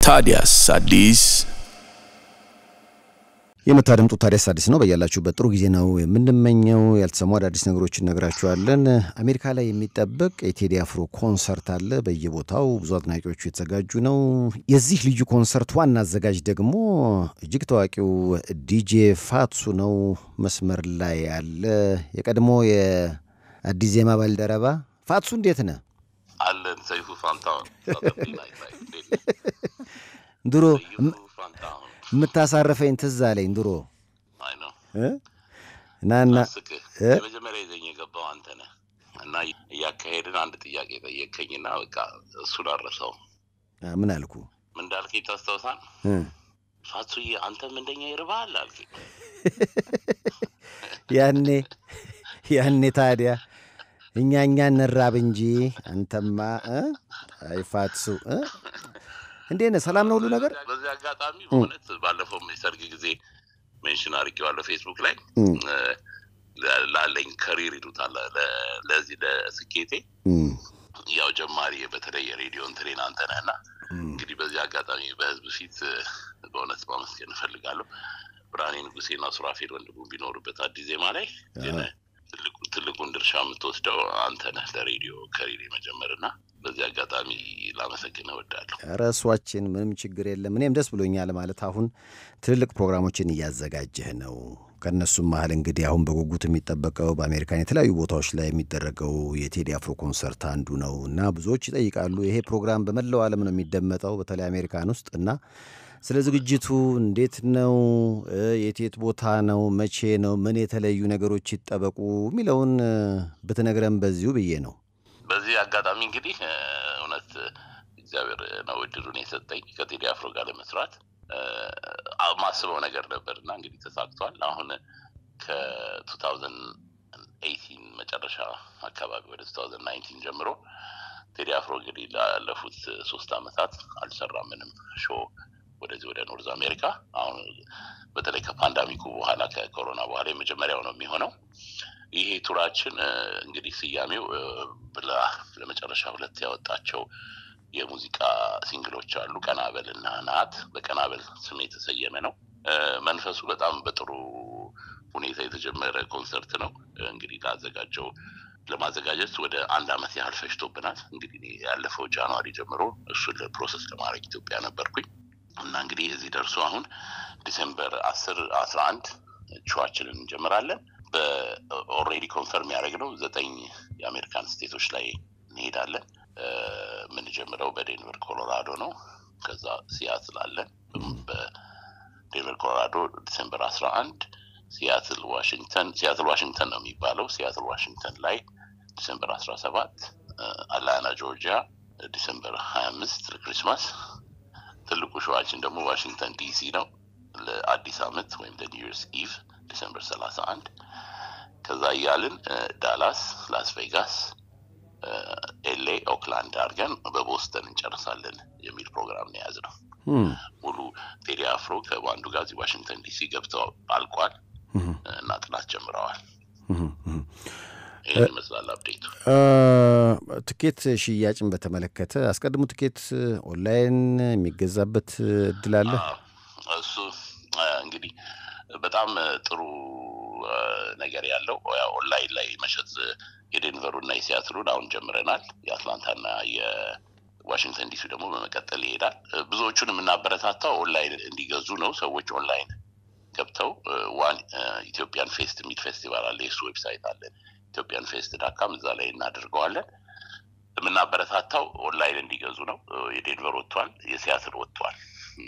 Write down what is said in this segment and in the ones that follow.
ታዲያስ አዲስ የምታደምጡት ታዲያስ አዲስ ነው። በያላችሁበት ጥሩ ጊዜ ነው የምንመኘው። ያልተሰሙ አዳዲስ ነገሮችን እነግራችኋለን። አሜሪካ ላይ የሚጠበቅ የቴዲ አፍሮ ኮንሰርት አለ በየቦታው ብዙ አድናቂዎቹ የተዘጋጁ ነው። የዚህ ልዩ ኮንሰርት ዋና አዘጋጅ ደግሞ እጅግ ታዋቂው ዲጄ ፋትሱ ነው። መስመር ላይ ያለ የቀድሞ የአዲስ ዜማ ባልደረባ ፋትሱ፣ እንዴት ነህ? አለን ሰይፉ ፋንታሁን ድሮ ሰይፉ ፋንታሁን የምታሳርፈኝ ትዝ አለኝ ድሮ አይ ነው እ? ናና ስቅህ እ? የመጀመሪያ ይዘኝ የገባው አንተ ነህ እና እያካሄድን አንድ ጥያቄ ጠየቅከኝና በቃ እሱን አረሰው አ፣ ምን አልኩ ምን እንዳልከኝ ታስታውሳል እ? ፋቱዬ አንተም እንደኛ ይርባሃል አልከኝ ያኔ ያኔ ታዲያ እኛ እኛ እንራብ እንጂ አንተማ እ? አይ ፋትሱ እ? እንዴት ነህ? ሰላም ነው ሁሉ ነገር? በዚህ አጋጣሚ በእውነት ባለፈው የሰርግ ጊዜ ሜንሽን አድርጌዋለሁ ፌስቡክ ላይ እም፣ እ፣ ለ- ላለኝ ከሪር ይሉታል ለ- ለዚህ ለስኬቴ እም፣ ያው ጀማሪ በተለይ የሬዲዮ እንትኔን አንተ ነህ እና እም። እንግዲህ በዚህ አጋጣሚ በህዝብ ፊት እ፣ በእውነት ማመስገን እፈልጋለሁ። ብርሃኔ ንጉሴና ሱራፌል ወንድሙ ቢኖሩበት አዲስ ዜማ ላይ ግን ትልቁ- ትልቁን ድርሻ የምትወስደው አንተ ነህ ለሬዲዮ ከሪር የመጀመር እና በዚህ አጋጣሚ ላመሰግን እወዳለሁ። ኧረ እሷችን ምንም ችግር የለም። እኔም ደስ ብሎኛል ማለት አሁን ትልልቅ ፕሮግራሞችን እያዘጋጀህ ነው። ከእነሱም መሀል እንግዲህ አሁን በጉጉት የሚጠበቀው በአሜሪካን የተለያዩ ቦታዎች ላይ የሚደረገው የቴዲ አፍሮ ኮንሰርት አንዱ ነው እና ብዙዎች ይጠይቃሉ። ይሄ ፕሮግራም በመላው ዓለም ነው የሚደመጠው በተለይ አሜሪካን ውስጥ እና ስለ ዝግጅቱ እንዴት ነው? እ፣ የት የት ቦታ ነው? መቼ ነው? ምን የተለዩ ነገሮች ይጠበቁ የሚለውን እ፣ ብትነግረን በዚሁ ብዬ ነው። በዚህ አጋጣሚ እንግዲህ እ፣ እውነት እ፣ እግዚአብሔር ነው እድሉን የሰጠኝ ከቴዲ አፍሮ ጋር ለመስራት እ፣ አ- ማስበው ነገር ነበር እና እንግዲህ ተሳክቷል። አሁን ከ2018 መጨረሻ አካባቢ ወደ 2019 ጀምሮ ቴዲ አፍሮ እንግዲህ ላለፉት ሶስት ዓመታት አልሰራም ምንም ሾው ወደዚህ ወደ ኖርዝ አሜሪካ። አሁን በተለይ ከፓንዳሚኩ በኋላ ከኮሮና በኋላ የመጀመሪያው ነው የሚሆነው። ይሄ ቱራችን እ፣ እንግዲህ ስያሜው እ፣ ብላ ለመጨረሻ ሁለት ያወጣቸው የሙዚቃ ሲንግሎች አሉ። ቀናበል እና ናት። በቀናበል ስም የተሰየመ ነው። እ፣ መንፈሱ በጣም በጥሩ ሁኔታ የተጀመረ ኮንሰርት ነው። እ፣ እንግዲህ ላዘጋጀው ለማዘጋጀት ወደ አንድ አመት ያህል ፈጅቶብናል። እንግዲህ እኔ ያለፈው ጃንዋሪ ጀምሮ እሱን ፕሮሰስ ለማድረግ ኢትዮጵያ ነበርኩኝ እና እንግዲህ እዚህ ደርሶ አሁን ዲሴምበር አስር አስራ አንድ ሾዋችንን እንጀምራለን። በኦልሬዲ ኮንፈርም ያደረግነው ዘጠኝ የአሜሪካን ስቴቶች ላይ እንሄዳለን። እ፣ የምንጀምረው በዴንቨር ኮሎራዶ ነው። ከዛ ሲያትል አለን። በዴንቨር ኮሎራዶ ዲሴምበር አስራ አንድ ሲያትል ዋሽንግተን ሲያትል ዋሽንግተን ነው የሚባለው። ሲያትል ዋሽንግተን ላይ ዲሴምበር አስራ ሰባት አትላንታ ጆርጂያ ዲሴምበር ሀያ አምስት ለክሪስማስ ትልቁ ሸዋችን ደግሞ ዋሽንግተን ዲሲ ነው ለአዲስ አመት ወይም ለኒው ይርስ ኢቭ ዲሰምበር ሰላሳ አንድ ከዛ እያልን እ፣ ዳላስ፣ ላስ ቬጋስ፣ ኤሌ፣ ኦክላንድ አድርገን በቦስተን እንጨርሳለን የሚል ፕሮግራም ነው የያዝነው። እም፣ ሙሉ ቴዲ አፍሮ ከባንዱ ጋር እዚህ ዋሽንግተን ዲሲ ገብተው አልቋል እም፣ እና ጥናት ጀምረዋል። እም፣ እም። ይህን ይመስላል አፕዴቱ። አ፣ ትኬት ሽያጭን በተመለከተ አስቀድሞ ትኬት ኦንላይን የሚገዛበት እድል አለ? አዎ፣ እሱ አ፣ እንግዲህ በጣም ጥሩ አ፣ ነገር ያለው ያው ኦንላይን ላይ መሸጥ የዴንቨሩ እና የሲያትሉን አሁን ጀምረናል። የአትላንታና የዋሽንግተን ዲሲ ደግሞ በመቀጠል ይሄዳል። ብዙዎቹን የምናበረታታው ኦንላይን እንዲገዙ ነው። ሰዎች ኦንላይን ገብተው ዋን ኢትዮጵያን ፌስት የሚል ፌስቲቫል አለ። የሱ ዌብሳይት አለን ኢትዮጵያን ፌስት ዳካም እዛ ላይ እናደርገዋለን። የምናበረታታው ኦንላይን እንዲገዙ ነው። የዴንቨር ወጥቷል፣ የሲያትል ወጥቷል።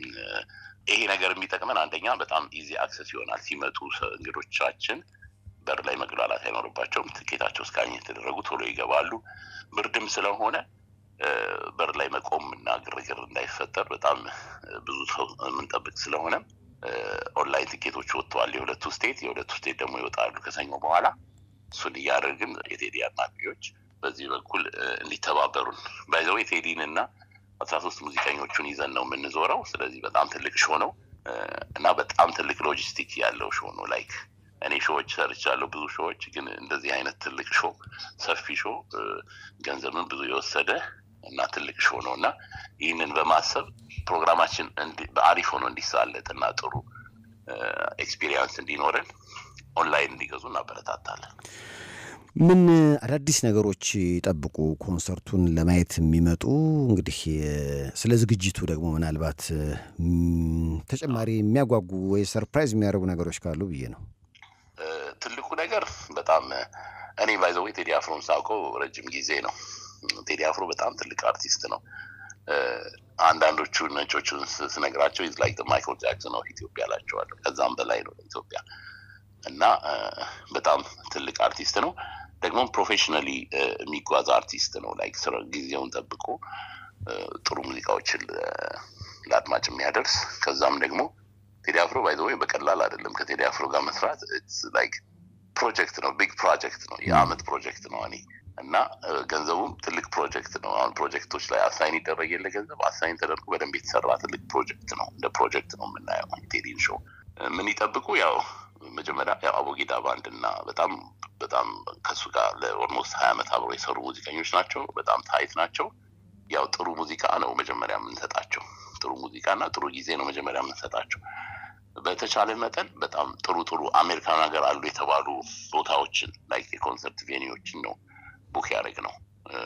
ይሄ ነገር የሚጠቅመን አንደኛ በጣም ኢዚ አክሰስ ይሆናል። ሲመጡ እንግዶቻችን በር ላይ መግላላት አይኖርባቸውም። ትኬታቸው እስካኝ የተደረጉ ቶሎ ይገባሉ። ብርድም ስለሆነ በር ላይ መቆም እና ግርግር እንዳይፈጠር በጣም ብዙ ሰው የምንጠብቅ ስለሆነ ኦንላይን ትኬቶች ወጥተዋል። የሁለቱ ስቴት የሁለቱ ስቴት ደግሞ ይወጣሉ ከሰኞ በኋላ እሱን እያደረግን የቴዲ አድናቂዎች በዚህ በኩል እንዲተባበሩን ባይዘው የቴዲን እና አስራ ሶስት ሙዚቀኞቹን ይዘን ነው የምንዞረው። ስለዚህ በጣም ትልቅ ሾ ነው እና በጣም ትልቅ ሎጂስቲክ ያለው ሾ ነው። ላይክ እኔ ሾዎች ሰርቻለሁ ብዙ ሾዎች፣ ግን እንደዚህ አይነት ትልቅ ሾ ሰፊ ሾ ገንዘብን ብዙ የወሰደ እና ትልቅ ሾው ነው እና ይህንን በማሰብ ፕሮግራማችን በአሪፍ ሆኖ እንዲሳለጥ እና ጥሩ ኤክስፒሪየንስ እንዲኖረን ኦንላይን እንዲገዙ እናበረታታለን። ምን አዳዲስ ነገሮች ይጠብቁ ኮንሰርቱን ለማየት የሚመጡ እንግዲህ ስለ ዝግጅቱ ደግሞ ምናልባት ተጨማሪ የሚያጓጉ ወይ ሰርፕራይዝ የሚያደርጉ ነገሮች ካሉ ብዬ ነው። ትልቁ ነገር በጣም እኔ ባይዘዌ ቴዲ አፍሮን ሳውቀው ረጅም ጊዜ ነው። ቴዲ አፍሮ በጣም ትልቅ አርቲስት ነው። አንዳንዶቹ ነጮቹን ስነግራቸው ኢዝ ላይክ ማይክል ጃክሰን ኦፍ ኢትዮጵያ እላቸዋለሁ። ከዛም በላይ ነው ኢትዮጵያ እና በጣም ትልቅ አርቲስት ነው። ደግሞ ፕሮፌሽናሊ የሚጓዝ አርቲስት ነው። ላይክ ስራ ጊዜውን ጠብቆ ጥሩ ሙዚቃዎችን ለአድማጭ የሚያደርስ ከዛም ደግሞ ቴዲ አፍሮ ባይ ወይ በቀላል አይደለም። ከቴዲ አፍሮ ጋር መስራት ላይክ ፕሮጀክት ነው፣ ቢግ ፕሮጀክት ነው፣ የአመት ፕሮጀክት ነው እኔ እና ገንዘቡም ትልቅ ፕሮጀክት ነው። አሁን ፕሮጀክቶች ላይ አሳይን ይደረግ የለ ገንዘብ አሳይን ተደርጎ በደንብ የተሰራ ትልቅ ፕሮጀክት ነው። እንደ ፕሮጀክት ነው የምናየው ቴዲን ሾው። ምን ይጠብቁ? ያው መጀመሪያ ያው አቦጊዳ ባንድ እና በጣም በጣም ከእሱ ጋር ለኦልሞስት ሀያ ዓመት አብሮ የሰሩ ሙዚቀኞች ናቸው። በጣም ታይት ናቸው። ያው ጥሩ ሙዚቃ ነው መጀመሪያ የምንሰጣቸው። ጥሩ ሙዚቃ እና ጥሩ ጊዜ ነው መጀመሪያ የምንሰጣቸው። በተቻለ መጠን በጣም ጥሩ ጥሩ አሜሪካን ሀገር አሉ የተባሉ ቦታዎችን ላይክ የኮንሰርት ቬኒዎችን ነው ቡክ ያደረግ ነው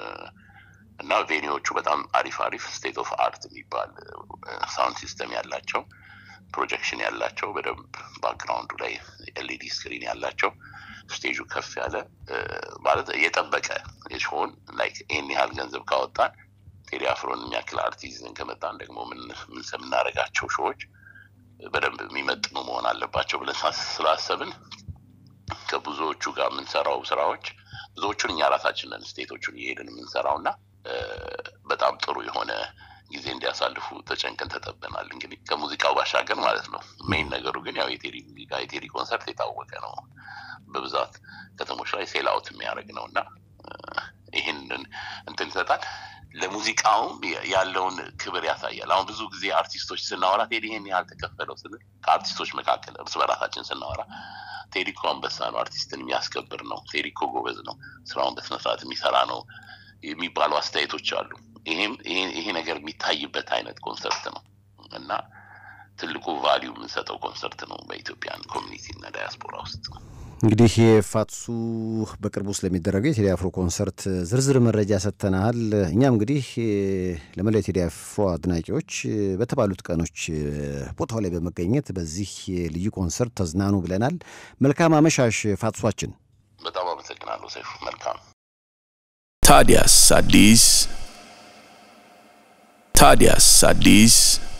እና ቬኒዎቹ በጣም አሪፍ አሪፍ ስቴት ኦፍ አርት የሚባል ሳውንድ ሲስተም ያላቸው ፕሮጀክሽን ያላቸው በደንብ ባክግራውንዱ ላይ ኤልኢዲ ስክሪን ያላቸው ስቴጁ ከፍ ያለ ማለት የጠበቀ የሆን ላይክ ይህን ያህል ገንዘብ ካወጣን ቴዲ አፍሮን የሚያክል አርቲዝን ከመጣን ደግሞ ምን የምናደርጋቸው ሾዎች በደንብ የሚመጥኑ መሆን አለባቸው ብለን ስላሰብን ከብዙዎቹ ጋር የምንሰራው ስራዎች ብዙዎቹን እኛ ራሳችንን ስቴቶቹን እየሄድን የምንሰራው እና በጣም ጥሩ የሆነ ጊዜ እንዲያሳልፉ ተጨንቀን ተጠበናል። እንግዲህ ከሙዚቃው ባሻገር ማለት ነው። ሜይን ነገሩ ግን ያው የቴዲ ሙዚቃ የቴዲ ኮንሰርት የታወቀ ነው። በብዛት ከተሞች ላይ ሴል አውት የሚያደርግ ነው እና ይህንን እንትን ይሰጣል። ለሙዚቃውም ያለውን ክብር ያሳያል። አሁን ብዙ ጊዜ አርቲስቶች ስናወራ ቴዲ ይሄን ያህል ተከፈለው ስንል ከአርቲስቶች መካከል እርስ በራሳችን ስናወራ ቴዲ እኮ አንበሳ ነው፣ አርቲስትን የሚያስከብር ነው፣ ቴዲ እኮ ጎበዝ ነው፣ ስራውን በስነስርዓት የሚሰራ ነው የሚባሉ አስተያየቶች አሉ። ይሄም ይሄ ነገር የሚታይበት አይነት ኮንሰርት ነው እና ትልቁ ቫሊዩ የምንሰጠው ኮንሰርት ነው በኢትዮጵያን ኮሚኒቲ እና ዳያስፖራ ውስጥ። እንግዲህ የፋትሱ በቅርቡ ስለሚደረገው የቴዲ አፍሮ ኮንሰርት ዝርዝር መረጃ ሰጥተናል። እኛም እንግዲህ ለመላው የቴዲ አፍሮ አድናቂዎች በተባሉት ቀኖች ቦታው ላይ በመገኘት በዚህ ልዩ ኮንሰርት ተዝናኑ ብለናል። መልካም አመሻሽ ፋትሷችን። በጣም አመሰግናለሁ ሰይፉ። መልካም ታዲያስ አዲስ ታዲያስ አዲስ